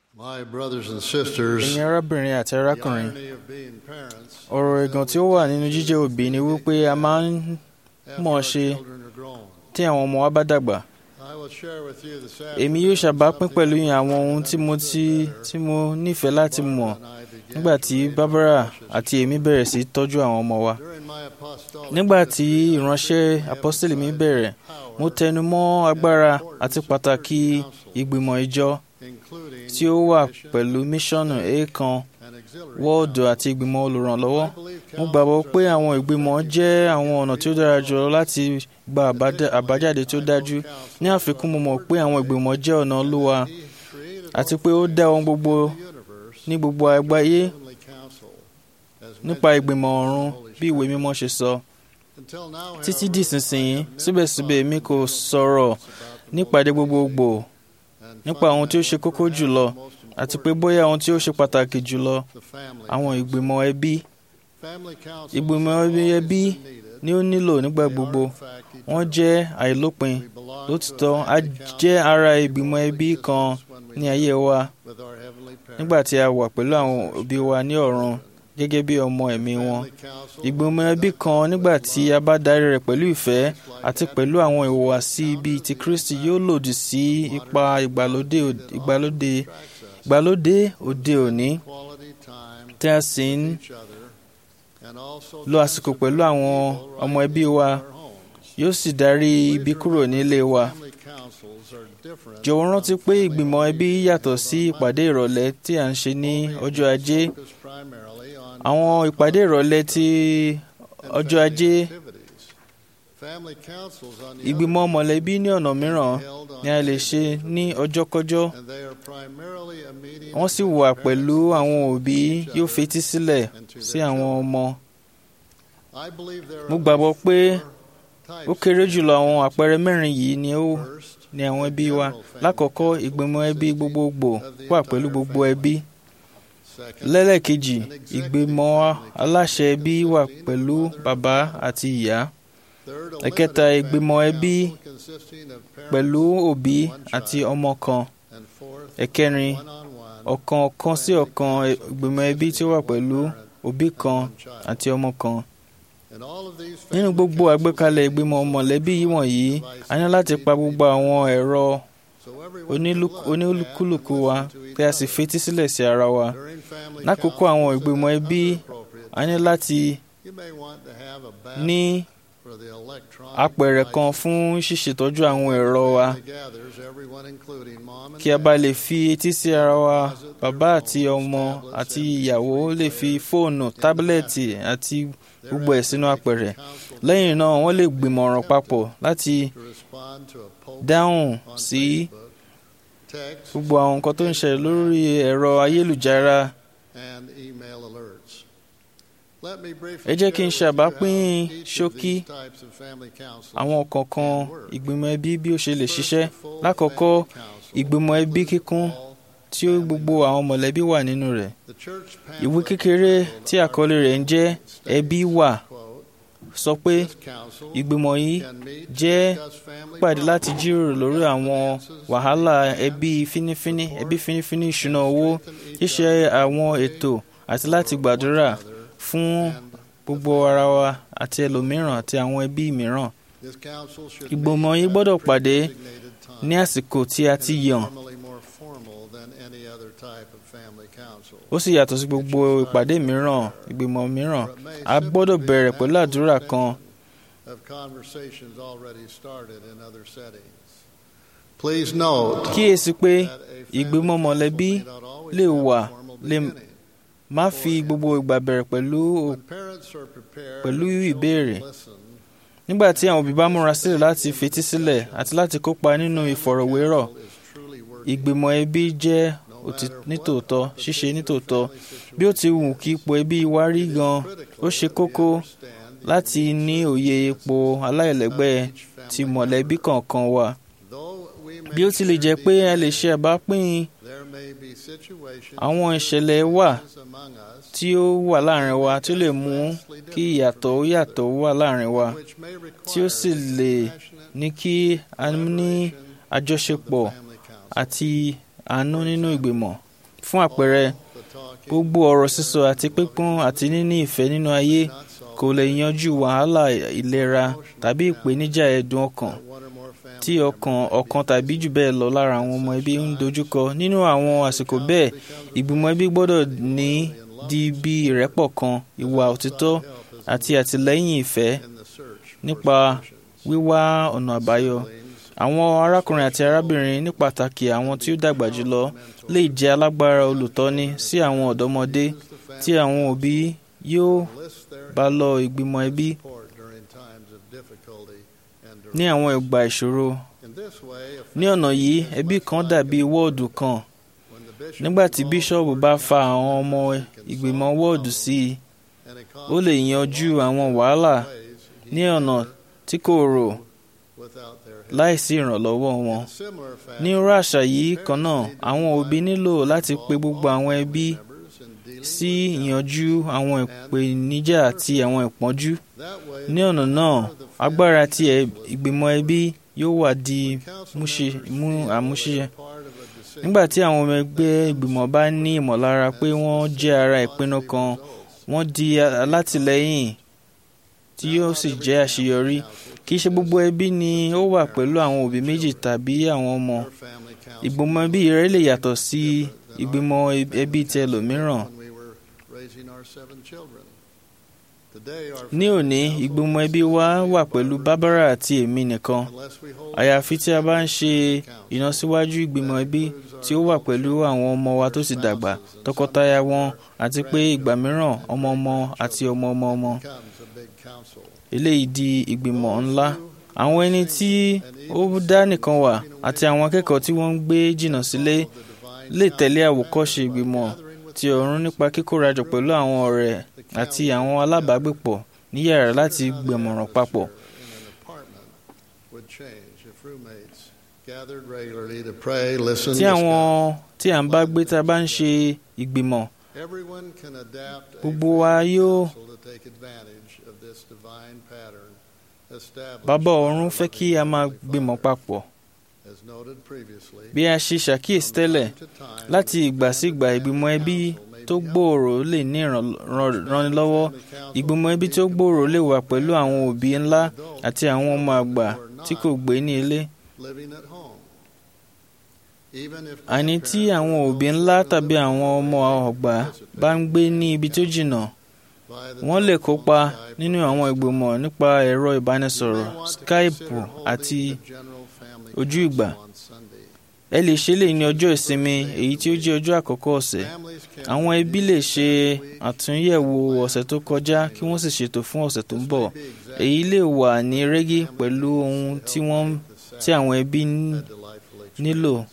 My brothers and sisters, ẹ̀yin arábìnrin àti the arákùnrin irony of being parents ọ̀rọ̀ ẹ̀gàn tí ó wà nínú jíjẹ́ òbí ni wípé a máa ń after mọ̀ our ṣe children are grown. tí àwọn ọmọ wa bá dàgbà I will share with you this èmi afternoon yóò ṣàbápín something pẹ̀lú yín that àwọn ohun I tí mo ti understood tí mo nífẹ̀ẹ́ láti better mọ̀ when I began nígbà to tí raise our Barbara precious àti èmi bẹ̀rẹ̀ sí tọ́jú àwọn ọmọ wa During my apostolic nígbà tí ministry, I ìránṣẹ́ really apọ́sítélì mi emphasized bẹ̀rẹ̀ power mo tẹnu mọ́ agbára and importance àti of pàtàkì church council, ìgbìmọ̀ ìjọ including tí ó wà mission pẹ̀lú míṣọ́nù èèkan and auxiliary wọ́ọ̀dù council. àti ìgbìmọ̀ olùrànlọ́wọ́ I believe mo gbàgbọ́ councils pé are àwọn the ìgbìmọ̀ effective jẹ́ ways àwọn to ọ̀nà tí ó reach dára results. jùlọ láti gba àbádá- àbájáde tí ó dájú ní àfikún mo mọ̀ pé àwọn ìgbìmọ̀ jẹ́ ọ̀nà olúwa àti pé ó dá ohun gbogbo ní gbogbo àgbáyé nípa ìgbìmọ̀ ọ̀run bí ìwé mímọ́ ṣe sọ títí di ìsinsìnyí síbẹ̀síbẹ̀ èmi kò sọ̀rọ̀ nípàdé gbogbogbò nípa ohun tí ó ṣe kókó jùlọ àti pé bóyá ohun tí ó ṣe pàtàkì jùlọ àwọn ìgbìmọ̀ ẹbí ìgbìmọ̀ ẹbí ẹbí ni ó nílò nígbà gbogbo wọ́n jẹ́ àìlópin lótìtọ́ a jẹ́ ara ìgbìmọ̀ ẹbí kan ní ayé wa nígbà tí a wà pẹ̀lú àwọn òbí wa ní ọ̀run gẹ́gẹ́ bí ọmọ ẹ̀mí wọn ìgbìmọ̀ ẹbí kan nígbà tí a bá darí rẹ̀ pẹ̀lú ìfẹ́ àti pẹ̀lú àwọn ìhùwàsí bíi ti Kristi yóò lòdì sí ipa ìgbàlódé ìgbàlódé ìgbàlódé òde òní tí a sì ń lo àsìkò pẹ̀lú àwọn ọmọ ẹbí wa yóò sì darí ibi kúrò nílé wa jọ̀wọ́ rántí pé ìgbìmọ̀ ẹbí yàtọ̀ sí ìpàdé ìrọ̀lẹ́ tí à ń ṣe ní ọjọ́ ajé àwọn ìpàdé ìrọ̀lẹ́ ti ọjọ́ ajé ìgbìmọ̀ mọ̀lẹ́bí ní ọ̀nà mìíràn ni a lè ṣe ní ọjọ́kọ́jọ́ wọ́n sì wà pẹ̀lú àwọn òbí yóò fetí sílẹ̀ sí àwọn ọmọ mo gbàgbọ́ pé ó kéré jùlọ àwọn àpẹẹrẹ mẹ́rin yìí ni ó ní àwọn ẹbí wa lákọ̀ọ́kọ́ ìgbìmọ̀ ẹbí gbogbogbò wà pẹ̀lú gbogbo ẹbí lẹ́lẹ́kejì ìgbìmọ̀ aláṣẹ ẹbí wà pẹ̀lú bàbá àti ìyá ẹ̀kẹta ìgbìmọ̀ ẹbí pẹ̀lú òbí àti ọmọ kan ẹ̀kẹrin ọ̀kan ọ̀kan sí ọ̀kan ìgbìmọ̀ ẹbí tí ó wà pẹ̀lú òbí kan àti ọmọ kan nínú gbogbo àgbékalẹ̀ ìgbìmọ̀ mọ̀lẹ́bí wọ̀nyí a ní láti pa gbogbo àwọn ẹ̀rọ onílùkúlùkù wa kí a sì fetí sílẹ̀ sí ara wa lákòókò àwọn ìgbìmọ̀ ẹbí a ní láti ní apẹ̀rẹ̀ kan fún ṣíṣètọ́jú àwọn ẹ̀rọ wa kí a bá lè fi etí sí ara wa bàbá àti ọmọ àti ìyàwó lè fi fóònù tábìlẹ̀tì àti gbogbo ẹ̀ sínú apẹ̀rẹ̀ lẹ́yìn náà wọ́n lè gbìmọ̀ràn papọ̀ láti dáhùn sí gbogbo àwọn nǹkan tó ń ṣẹlẹ̀ lórí ẹ̀rọ ayélujára ẹ jẹ́ kí n ṣàbápín ṣókí àwọn kọ̀ọ̀kan ìgbìmọ̀ ẹbí bí ó ṣe lè ṣiṣẹ́ lákọ̀ọ́kọ́ ìgbìmọ̀ ẹbí kíkún tí ó gbogbo àwọn mọ̀lẹ́bí wà nínú rẹ̀ ìwé kékeré tí àkọlé rẹ̀ ń jẹ́ ẹbí wà sọ pé ìgbìmọ̀ yìí jẹ́ pàdé láti jíròrò lórí àwọn wàhálà ẹbí fínífíní ẹbí fínífíní ìṣúná owó ṣíṣe àwọn ètò àti láti gbàdúrà fún gbogbo ara wa àti ẹlòmíràn àti àwọn ẹbí mìíràn. ìgbìmọ̀ yìí gbọ́dọ̀ pàdé ní àsìkò tí a ti yàn. ó sì yàtọ̀ sí gbogbo ìpàdé mìíràn ìgbìmọ̀ mìíràn a gbọ́dọ̀ bẹ̀rẹ̀ pẹ̀lú àdúrà kan. kíyèsí pé ìgbìmọ̀ mọ̀lẹ́bí lè wà lè má fi gbogbo ìgbà bẹ̀rẹ̀ pẹ̀lú pẹ̀lú ìbéèrè nígbà tí àwọn òbí bá múra sílẹ̀ láti fetí sílẹ̀ àti láti kópa nínú ìfọ̀rọ̀wérọ̀ ìgbìmọ̀ ẹbí jẹ́ nítòótọ́ ṣíṣe nítòótọ́ bí ó ti wù kí ipò ẹbí wa rí gan ó ṣe kókó láti ní òye ipò aláìlẹ́gbẹ́ ti mọ̀lẹ́bí kọ̀ọ̀kan wa bí ó tilẹ̀ jẹ́ pé a lè ṣe àbápín àwọn ìṣẹ̀lẹ̀ wà tí ó wà láàrin wa tí ó lè mú kí ìyàtọ̀ ó yàtọ̀ wà láàrin wa tí ó sì lè ní kí a ní àjọṣepọ̀ àti àánú nínú ìgbìmọ̀ fún àpẹẹrẹ the talking gbogbo ọ̀rọ̀ sísọ àti pípọ́n àti níní ìfẹ́ nínú ayé not solve kò lè yanjú wàhálà ìlera tàbí ìpèníjà ẹ̀dùn ọkàn that one or more family tí ọkàn ọ̀kan tàbí jù bẹ́ẹ̀ lọ lára àwọn ọmọ ẹbí ń dojúkọ nínú àwọn àsìkò bẹ́ẹ̀ ìgbìmọ̀ ẹbí gbọ́dọ̀ ní di bí ìrẹ́pọ̀ kan ìwà òtítọ́ help is àti àtìlẹ́yìn ìfẹ́ in the search for nípa solutions. wíwá ọ̀nà àbáyọ Siblings, àwọn arákùnrin àti arábìnrin ní pàtàkì àwọn tí ó dàgbà jùlọ lè jẹ́ alágbára olùtọ́ni sí àwọn ọ̀dọ́mọdé use the family tí àwọn òbí yóò to enlist their bá lọ ìgbìmọ̀ ẹbí support during times of difficulty and ní duress. àwọn ìgbà ìṣòro In this way, a ní ọ̀nà yìí ẹbí kan dàbí wọ́ọ̀dù kan when the bishop nígbà tí involves bíṣọ́ọ̀bù the bá word fa council, àwọn ọmọ he can ìgbìmọ̀ solve wọ́ọ̀dù sí i and ó lè yanjú àwọn wàhálà ways he ní ọ̀nà never tí kò rò without their help. láìsí ìrànlọ́wọ́ wọn. In a similar fashion, ní irú àṣà yìí kan náà àwọn òbí nílò láti pe gbogbo àwọn ẹbí members in dealing sí with challenges. ìyanjú àwọn ìpèníjà àti àwọn ìpọ́njú. That way, ní ọ̀nà náà agbára ti ẹ̀- ìgbìmọ̀ ẹbí yóò wà di council múṣe members mú feel àmúṣe. they are part of a decision nígbà tí àwọn ọmọ ẹgbẹ́ ìgbìmọ̀ bá ní ìmọ̀lára pé wọ́n jẹ́ ara ìpinnu kan wọ́n di alátìlẹ́yìn tí yóò sì jẹ́ àṣeyọrí. kì í ṣe gbogbo ẹbí ni ó wà pẹ̀lú àwọn òbí méjì tàbí àwọn ọmọ. Our family council ìgbìmọ̀ ẹbí rẹ lè yàtọ̀ sí ìgbìmọ̀ ẹbí ti ẹlòmíràn. when we were raising our seven children. Today, our ní òní family ìgbìmọ̀ council ẹbí wa is wà pẹ̀lú bábára àti èmi nìkan unless we hold àyàfi tí a bá ń ṣe ìlọsíwájú ìgbìmọ̀ ẹbí tí ó wà pẹ̀lú àwọn ọmọ wa tó ti dàgbà tọkọtaya wọn àti pé ìgbà mìíràn ọmọ ọmọ àti ọmọ ọmọ ọmọ becomes a big council. eléyìí di ìgbìmọ̀ ńlá àwọn ẹni tí ó dá nìkan wà àti àwọn akẹ́kọ̀ọ́ tí wọ́n ń gbé jìnnà sílé The divine lè tẹ̀lé àwòkọ́ṣe ìgbìmọ̀ ti ọ̀run nípa kíkórajọ pẹ̀lú àwọn ọ̀rẹ́ àti àwọn alábàágbépọ̀ ní yàrá láti gbẹ̀mọ̀ràn papọ̀. in an apartment would change if roommates gathered regularly to pray, listen, tí àwọn discuss. tí à ń bá gbé tá a bá ń ṣe ìgbìmọ̀ Everyone can adapt a gbogbo wa family yóò council to take advantage of this divine pattern established bàbá by ọ̀run our fẹ́ kí a Heavenly máa Father. gbìmọ̀ papọ̀ As noted previously, bí a ṣe ṣàkíyèsí tẹ́lẹ̀ from time to time, láti ìgbà sí ìgbà ìgbìmọ̀ ẹbí tó gbòòrò lè ní ìrànlọ́wọ́ ìgbìmọ̀ ẹbí tó gbòòrò lè wà pẹ̀lú àwọn òbí ńlá àti àwọn ọmọ àgbà tí kò gbé ní ilé living at home. Even if àní tí àwọn òbí ńlá tàbí àwọn ọmọ ọgbà bá ń gbé ní ibi tó jìnnà via the wọ́n lè telephone, kópa Skype, nínú àwọn ìgbìmọ̀ nípa ẹ̀rọ ìbánisọ̀rọ̀ you may want to skype consider holding àti the general family ojú ìgbà. council on Sunday. ẹ lè ṣe lè ní ọjọ́ ìsinmi èyí tí ó jẹ́ ọjọ́ àkọ́kọ́ ọ̀sẹ̀ Families can àwọn ẹbí review lè the ṣe week. àtúnyẹ̀wò ọ̀sẹ̀ tó kọjá kí wọ́n sì ṣètò fún ọ̀sẹ̀ tó ń bọ̀ This may be exactly èyí lè wà ní rẹ́gí family pẹ̀lú needs ohun to tí help wọ́n make the tí àwọn ẹbí ń Sabbath a delightful nílò. experience.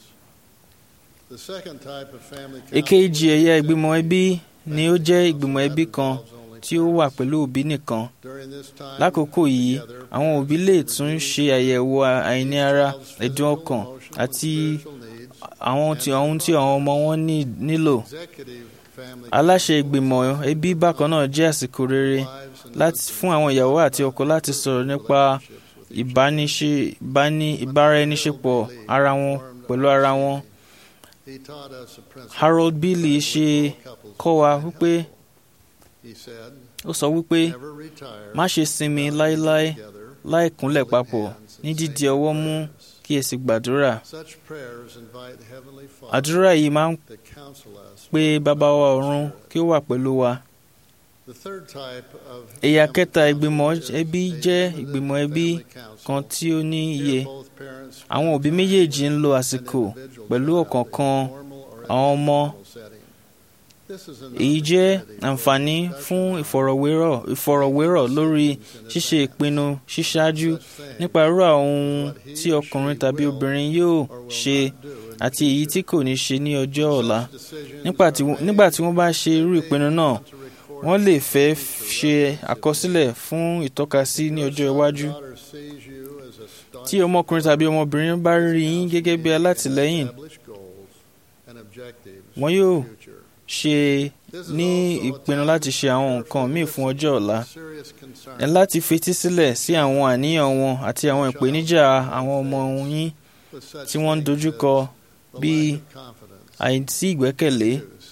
The second type of family èkejì council ẹ̀yà is ìgbìmọ̀ ẹbí ni ó jẹ́ ìgbìmọ̀ ẹbí kan involves only tí ó wà pẹ̀lú òbí nìkan During this time, lákòókò yìí together, àwọn òbí lè tún ṣe àyẹ̀wò àìní ara ẹ̀dùn ọkàn emotional, àti and spiritual needs. àwọn tí ohun tí àwọn ọmọ wọn ní- nílò Executive family aláṣẹ ìgbìmọ̀ ẹbí bákan náà jẹ́ àsìkò rere wives and láti fún àwọn ìyàwó àti ọkọ láti sọ̀rọ̀ nípa ìbániṣe ìbáni ìbáraẹniṣepọ̀ ara wọn pẹ̀lú ara wọn. He taught us a principle Harold Bailey ṣe couples kọ́ wa wípé He said, ó sọ wípé never retire má ṣe sinmi láéláé together láì kúnlẹ̀ papọ̀ ní dídi ọwọ́ mú kí ẹ sì gbàdúrà. Such prayers invite Heavenly Father àdúrà yìí máa ń to counsel us. pe bàbá wa ọ̀run kí ó wà pẹ̀lú wa. The third type of ẹ̀yà family kẹta council ìgbìmọ̀ is ẹbí a jẹ́ limited ìgbìmọ̀ ẹbí family council. kan tí ó ní iye. Here both parents àwọn òbí méjèèjì ń lo àsìkò an individual pẹ̀lú child ọ̀kọ̀ọ̀kan in formal or àwọn ọmọ. informal setting. This is an èyí jẹ́ opportunity for àǹfààní discussion fún on ìfọ̀rọ̀wérọ̀ ìfọ̀rọ̀wérọ̀ lórí ṣíṣe ìpinnu ṣíṣáájú such things nípa irú àwọn ohun tí ọkùnrin tàbí obìnrin yóò or will ṣe not do in àti èyí tí kò ní ṣe ní ọjọ́ ọ̀la. Such decisions Nígbà are tí wọ́n- made nígbà tí wọ́n bá ṣe irú they ìpinnu náà want to record wọ́n lè fẹ́ future ṣe references àkọsílẹ̀ fún ìtọ́kasí ní Your ọjọ́ son or iwájú. daughter sees you as a staunch tí ọmọkùnrin tàbí ọmọbìnrin bá rí yín gẹ́gẹ́ bí alátìlẹ́yìn established goals and objectives wọn for the yóò future. ṣe This is ní also a ìpinnu time láti to ṣe àwọn prepare nǹkan for míì the fún ọjọ́ ọ̀la. serious concerns ẹ láti fetí sílẹ̀ sí àwọn àníyàn wọn àti àwọn ìpèníjà àwọn ọmọ yín with such tí wọ́n ń things dojúkọ as the bí lack of confidence àìsí ìgbẹ́kẹ̀lé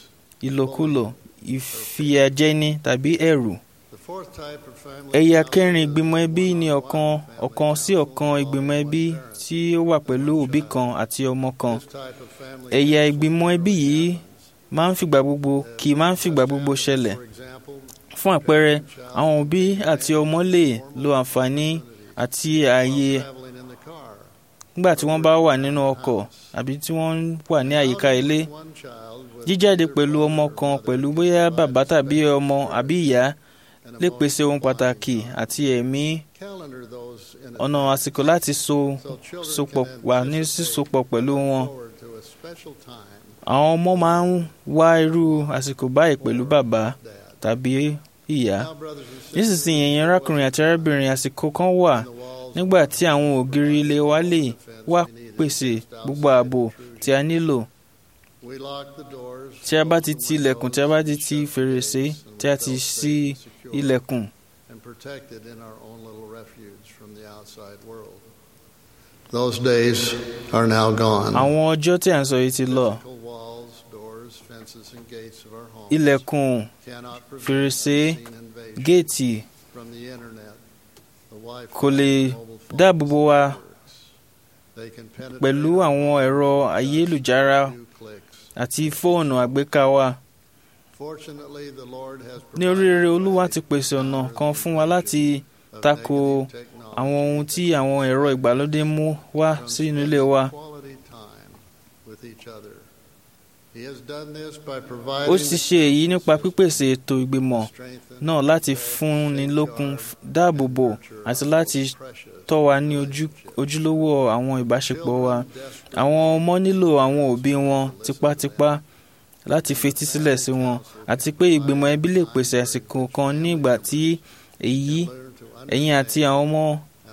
ìlòkulò ìfìyàjẹni tàbí ẹ̀rù. The fourth type of family ẹ̀yà council kẹrin ìgbìmọ̀ ẹbí ni ọ̀kan ọ̀kan sí ọ̀kan ìgbìmọ̀ ẹbí tí ó wà pẹ̀lú òbí kan àti ọmọ kan. This type of family ẹ̀yà ìgbìmọ̀ ẹbí yìí máa ń fìgbà gbogbo kì í máa ń fìgbà gbogbo ṣẹlẹ̀. for example, fún àpẹẹrẹ àwọn òbí àti ọmọ lè lo àǹfààní àti ààyè traveling in the car. nígbà tí wọ́n bá wà nínú ọkọ̀ àbí tí wọ́n wà ní àyíká ilé. One child with jíjáde pẹ̀lú ọmọ kan pẹ̀lú bóyá bàbá tàbí ọmọ àbí ìyá an lè pèsè ohun pàtàkì àti ẹ̀mí calendar those in ọ̀nà àsìkò láti so sopọ̀ wà ní sísopọ̀ pẹ̀lú wọn. forward to a special time àwọn ọmọ máa ń wá irú àsìkò báyìí pẹ̀lú bàbá dad. tàbí ìyá. Now, brothers and sisters, nísinsìnyí ẹ̀yin arákùnrin àti arábìnrin àsìkò kan wà the walls nígbà tí àwọn ògiri ilé wa lè wá pèsè gbogbo ààbò tí a nílò. we lock the doors, tí a bá ti ti ilẹ̀kùn tí a bá ti ti fèrèsé tí a ti ṣí ilẹ̀kùn. and protected in our own little refuge from the outside world. Those days are now gone. àwọn ọjọ́ tí à ń sọ yìí ti lọ. Physical walls, doors, fences, and gates of our homes ilẹ̀kùn cannot prevent fèrèsé, unseen invasion géètì from the internet, the Wi-Fi, kò lè mobile phone dáàbò bo wa networks. They can penetrate pẹ̀lú àwọn ẹ̀rọ ayélujára a few clicks. àti fóònù àgbéká wa. Fortunately, the Lord has ní oríire olúwa ti pèsè ọ̀nà kan fún wa láti of tako negative technology àwọn ohun tí àwọn ẹ̀rọ ìgbàlódé mú wá from sínú ilé spending wa. quality time with each other. He has done this by ó providing sì ṣe èyí nípa pípèsè ètò ìgbìmọ̀ strengthen, náà láti fúnni lókun dáàbò bò àti láti tọ́ wa ní ojú- ojúlówó àwọn ìbáṣepọ̀ wa. àwọn ọmọ nílò àwọn òbí wọn tipátipá láti fetí sílẹ̀ sí wọn àti pé ìgbìmọ̀ ẹbí lè pèsè àsìkò kan ní ìgbà tí èyí ẹ̀yin àti àwọn ọmọ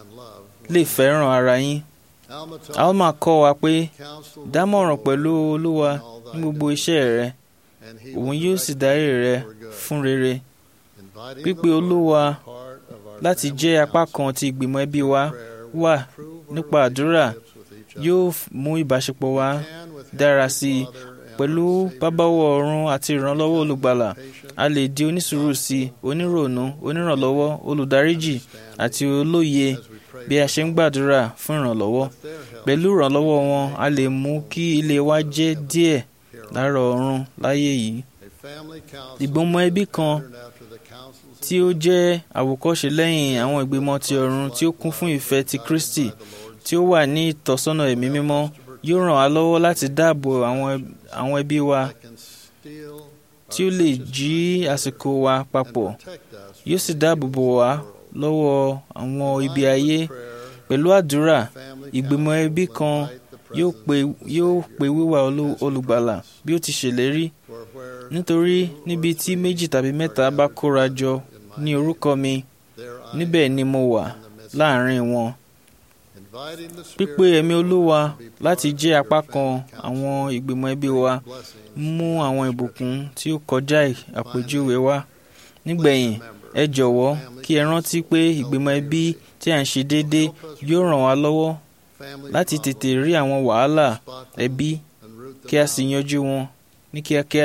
lè fẹ́ràn ara yín. alma kọ́ wa pé dámọ̀ràn pẹ̀lú olúwa ní gbogbo iṣẹ́ rẹ òun yóò sì darí rẹ fún rere. pípe olúwa láti jẹ́ apá kan ti ìgbìmọ̀ ẹbí wa wà nípa àdúrà yóò f- mú ìbáṣepọ̀ wa dára sí i pẹ̀lú bábáwọ̀ ọ̀run àti ìrànlọ́wọ́ olùgbàlà a lè di onísùúrù sí i oníròònú onírànlọ́wọ́ olùdáríjì àti olóye bí a ṣe ń gbàdúrà fún ìrànlọ́wọ́ pẹ̀lú ìrànlọ́wọ́ wọn a lè mú kí ilé wa jẹ́ díẹ̀ lára ọ̀run láyé yìí ìgbìmọ̀ ẹbí kan tí ó jẹ́ àwòkọ́ṣe lẹ́yìn àwọn ìgbìmọ̀ ti ọ̀run tí ó kún fún ìfẹ́ ti Kristi tí ó wà ní ìtọ́sọ́nà ẹ̀mí mímọ́ yóò ràn wá lọ́wọ́ láti dáàbò àwọn ẹb- àwọn ẹbí wa tí ó lè jí àsìkò wa papọ̀ yóò sì dáàbò bò wá lọ́wọ́ àwọn ibi ayé pẹ̀lú àdúrà ìgbìmọ̀ ẹbí kan yóò pe yóò pe wíwá olú- olùgbàlà bí ó ti ṣèlérí nítorí níbi tí méjì tàbí mẹ́ta bá kóra jọ ní orúkọ mi níbẹ̀ ni mo wà láàrin wọn pípé ẹ̀mí olúwa láti jẹ́ apá kan àwọn ìgbìmọ̀ ẹbí wa mú àwọn ìbùkún tí ó kọjá àpèjúwe wá nígbẹ̀yìn ẹ jọ̀wọ́ kí ẹ rántí pé ìgbìmọ̀ ẹbí tí à ń ṣe déédéé yóò ràn wá lọ́wọ́ láti tètè rí àwọn wàhálà ẹbí kí a sì yanjú wọn ní kíákíá.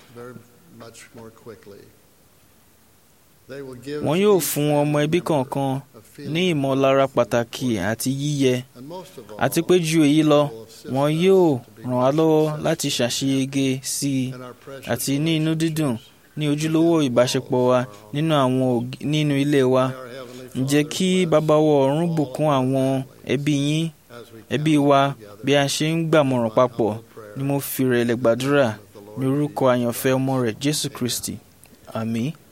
Wọn yóò fún ọmọ ẹbí kọ̀ọ̀kan ní ìmọ̀lára pàtàkì àti yíyẹ àti pé ju èyí lọ wọn yóò ràn wá lọ́wọ́ láti ṣàṣeyege sí i àti ní inú dídùn ní ojúlówó ìbáṣepọ̀ wa nínú àwọn òg- nínú ilé wa ǹjẹ́ kí bàbá wa ọ̀run bùkún àwọn ẹbí yín ẹbí wa bí a ṣe ń gbàmọ̀ràn papọ̀ ni mo fi rẹ̀lẹ̀ gbàdúrà ní orúkọ àyànfẹ́ ọmọ rẹ̀ Jésù Kristi àmín.